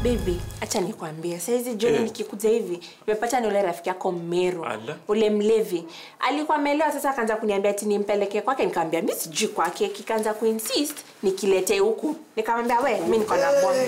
Baby, acha nikwambie saizi John Eh. nikikuja hivi nimepata ni ule rafiki yako Meru Ala. ule mlevi alikuwa amelewa sasa akaanza kuniambia ati nimpeleke kwake nikamwambia mi sijui kwake kikaanza kuinsist nikilete huku nikamwambia we mi niko na bwana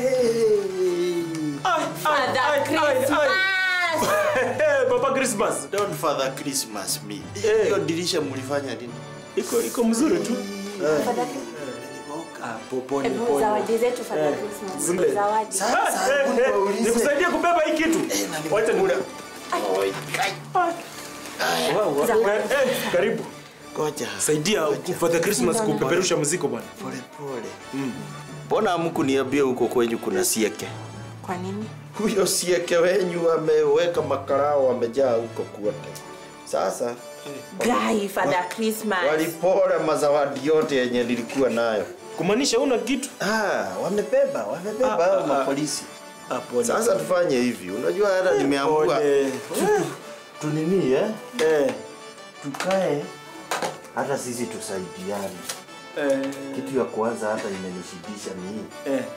Father Christmas. Papa Christmas. Don't Father Christmas me. Eh. Hiyo dirisha mlifanya nini? Iko iko mzuri tu. Father Ah, poponi Hebu pole. zawadi zetu Father Eh, Christmas. zile. Zawadi. Sasa Eh, hebu eh, niwaulize. Nikusaidie kubeba hii kitu. na Wacha ni nimekula. Oi, kai. Wow, wow. Zawadi. Eh, karibu. Ngoja. Saidia Father Christmas kupeperusha muziko bwana. Pole pole. Mbona hamkuniambia huko kwenyu kuna sieke? Kwa nini? Huyo sieke wenyu ameweka makarao wamejaa huko kwote. Sasa Guy Father Christmas. walipora mazawadi yote yenye nilikuwa nayo. Kumaanisha una kitu? Ah, wamebeba, wamebeba Ah, hao ah, mapolisi. Ah, pole. Sasa tufanye hivi. Unajua hata nimeamua Pole. tunini eh? Eh. Tukae hata sisi tusaidiane. Eh. Kitu ya kwanza hata imenishibisha ni hii. Eh.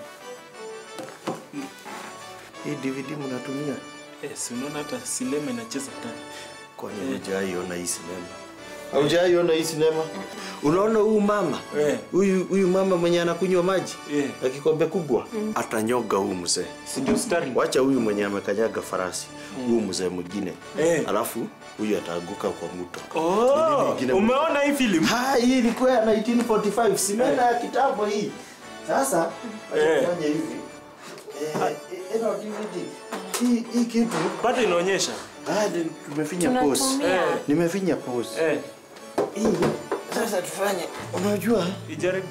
Hii DVD mnatumia? Eh, si unaona hata sinema inacheza ndani. Kwani hujaiona hii sinema? Haujaiona hii sinema? Unaona huyu mama? Eh. Huyu huyu mama mwenye anakunywa maji Eh. na kikombe kubwa atanyoga huyu mzee. Si ndio starring? Wacha huyu mwenye amekanyaga farasi, huyu mzee mwingine. Eh. Alafu huyu ataanguka kwa mto. Oh, nyingine- umeona hii film? Ha, hii ilikuwa ya 1945 sinema ya kitambo hii. Sasa Eh. wacha tufanye hivi. Eh, eh, eno DVD. Hii hii kitu Bado inaonyesha. ah, ni- tumefinya pause. Tunatumia. Eh. Nimefinya pause. Eh, Hii sasa tufanye. Unajua? ijaribu.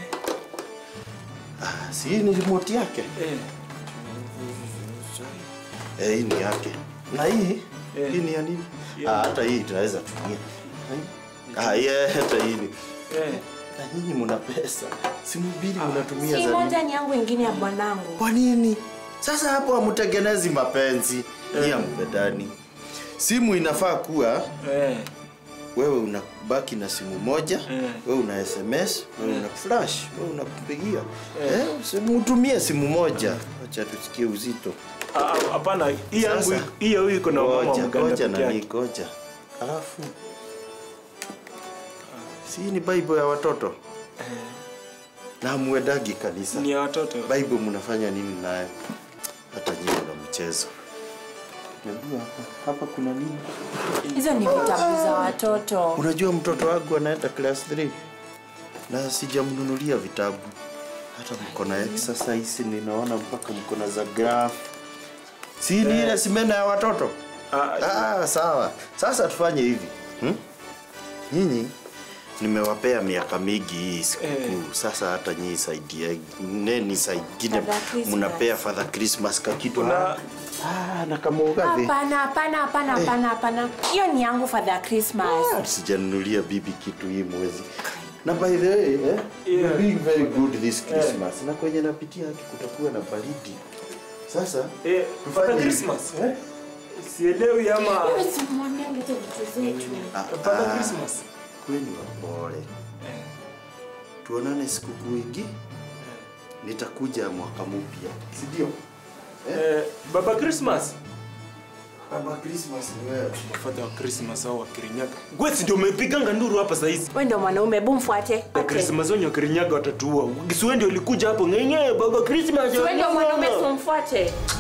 Ah, si hii ni remote yake. Eh. Eh, hii ni yake. Na hii Eh. hii ni ya nini? Yeah. Ah, hata hii tunaweza tumia. Ah, yeah, hata hii ni. Eh. Na nyinyi mna pesa. Simu mbili mnatumia Si za nini? moja ni yangu ingine ya bwanangu. Kwa nini? Sasa hapo hamtengenezi mapenzi. Ni hampendani. Simu inafaa kuwa Eh. wewe unabaki na simu moja, Eh. wewe una SMS, wewe una flash, wewe unakupigia. Eh, usimutumie simu moja. Acha tusikie uzito. Ah, ah, Hapana, hii yangu Sasa. hii ya huyu iko na mama wa Ngoja, Muganda ngoja peke nani, yake. ngoja. Alafu si hii ni Bible ya watoto na muendagi kanisa. Ni ya watoto. Bible mnafanya nini nayo? Hata nyinyi na mchezo. Unajua hapa, hapa kuna nini? Hizo ni vitabu za watoto. Unajua mtoto wangu anaenda class 3 na sijamnunulia vitabu. Hata mko na exercise ninaona mpaka mko na za graph. Si ni ile simena ya watoto? Ah, Ah, sawa. Sasa tufanye hivi. Hmm? Nyinyi nimewapea miaka mingi hii sikukuu. Sasa hata nyinyi saidia neni saingine Father Christmas. mnapea Father Christmas ka kitu. Una- Ah, na kama ugavi. Hapana, hapana, hapana, hapana, hapana. Hiyo ni yangu Father Christmas. Ah, sijanunulia bibi kitu hii mwezi. Na by the way, eh, Yeah. you're being very good this Christmas. Na kwenye napitia haki kutakuwa na baridi. Sasa eh, tufanye Father hivi. Christmas. Eh? Sielewi ama Wewe si mwambie alete vitu zetu. Ah, Father ah, Christmas. Kweni wapole. Tuonane sikukuu hiki. Nitakuja mwaka mpya. Si ndio? Eh, Baba Christmas. Baba Christmas ni wewe. Father wa Christmas au wa Kirinyaga. Gwesi ndio umepiganga nduru hapa saa hizi. Wewe ndio mwanaume, hebu mfuate. Wa Ate. Christmas wenye wa Kirinyaga watatuua. Gisuwe ndio ulikuja hapo ngenge Baba Christmas. Wewe ndio mwanaume, si umfuate.